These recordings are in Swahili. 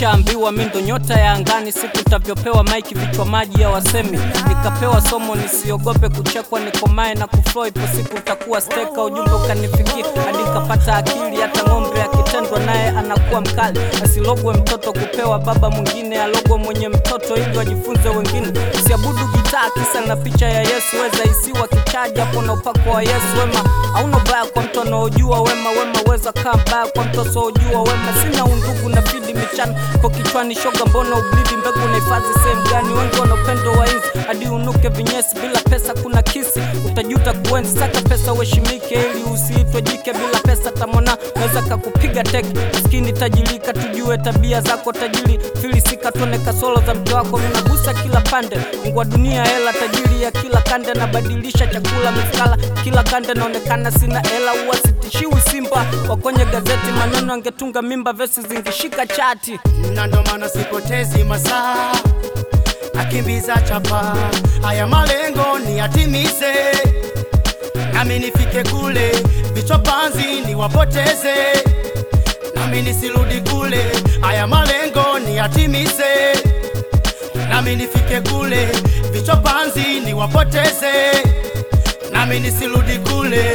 Nishaambiwa mi ndo nyota ya angani, siku tavyopewa maiki vichwa maji ya wasemi. Nikapewa somo nisiogope kuchekwa, nikomae na kuflow, ipo siku utakuwa steka. Ujumbe ukanifikia hadi kapata akili, hata ng'ombe akitendwa naye anakuwa mkali. Asilogwe mtoto kupewa baba mwingine, alogwe mwenye mtoto ili wajifunze wengine. Usiabudu gitaa kisa na picha ya Yesu, weza isiwa kichaji hapo na upako wa Yesu. Wema hauna baya kwa mtu anaojua wema, wema weza kaa mbaya kwa mtu asiojua wema. Sina undugu na fidi michana kwa kichwani, shoga mbona ublidi mbegu unahifadhi sehemu gani? Wengi wana upendo wa inzi hadi unuke vinyesi, bila pesa kuna kisi, utajuta kuenzi. Saka pesa uheshimike, ili usiitwe jike bila pesa. Tamona naweza kakupiga teke, maskini tajirika, tujue tabia zako tajiri, filisika tuone kasoro za mke wako, minagusa kila pande, ngwa dunia hela, tajiri ya kila kande, nabadilisha chakula mifkala kila kande, naonekana sina hela, huwa sitishiwi simba wakonye gazeti, maneno angetunga mimba, vesi zingishika chati na ndo maana sipotezi masaa, nakimbiza chapa, haya malengo ni yatimize, nami nifike kule, vichwa panzi niwapoteze, nami nisirudi kule, haya malengo ni yatimize, nami nifike kule, vichwa panzi niwapoteze, nami nisirudi kule.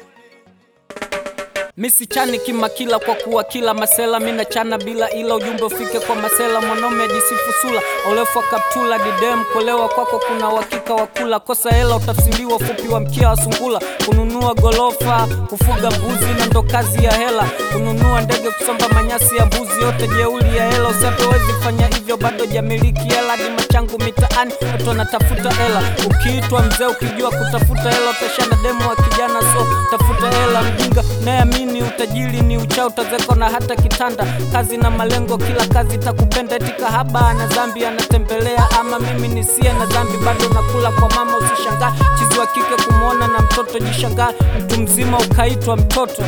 Misi chani kimakila kwa kuwa kila masela mina chana bila ila ujumbe ufike kwa masela mwanaume ajisifu sula urefu wa kaptula didem kulewa kwako kuna uhakika wa kula kosa hela utafsiriwa fupi wa mkia wa sungula kununua golofa kufuga mbuzi na ndo kazi ya hela kununua ndege kusomba manyasi ya mbuzi yote jeuli ya hela usipowezi fanya hivyo bado jamiliki hela hadi machangu mitaani watu wanatafuta hela ukiitwa mzee ukijua kutafuta hela utashana demo wa kijana so tafuta hela mjinga nayeamini utajiri ni uchao utazeko na hata kitanda kazi na malengo kila kazi itakupenda eti kahaba na zambi anatembelea ama mimi nisie na zambi bado nakula kwa mama usishangaa chizi wa kike kumwona na mtoto jishangaa mtu mzima ukaitwa mtoto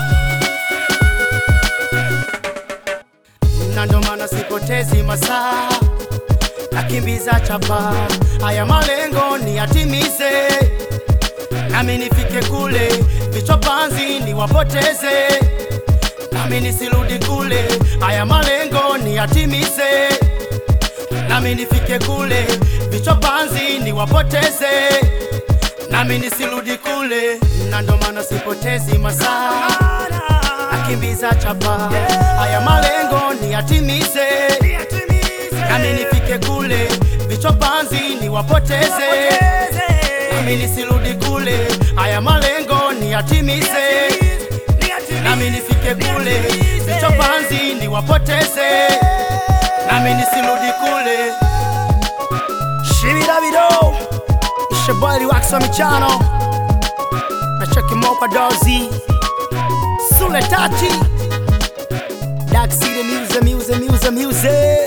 na ndo maana sipotezi masaa, nakimbiza chapa, haya malengo ni yatimize, nami nifike kule, vichwa panzi niwapoteze, nami nisirudi kule, haya malengo ni yatimize, nami nifike kule, vichwa panzi niwapoteze, nami nisirudi kule, na ndo maana sipotezi masaa nakimbiza chapa, haya malengo ni yatimize, nami nifike kule, vichwa panzi niwapoteze, nami nisirudi kule, haya malengo ni yatimize, nami nifike kule, vichwa panzi niwapoteze, nami nisirudi kule. Shibirabido, it's your boy Wax on Michano, na cheki mopa dozi Sule Tati Dark City Music, Music, Music, Music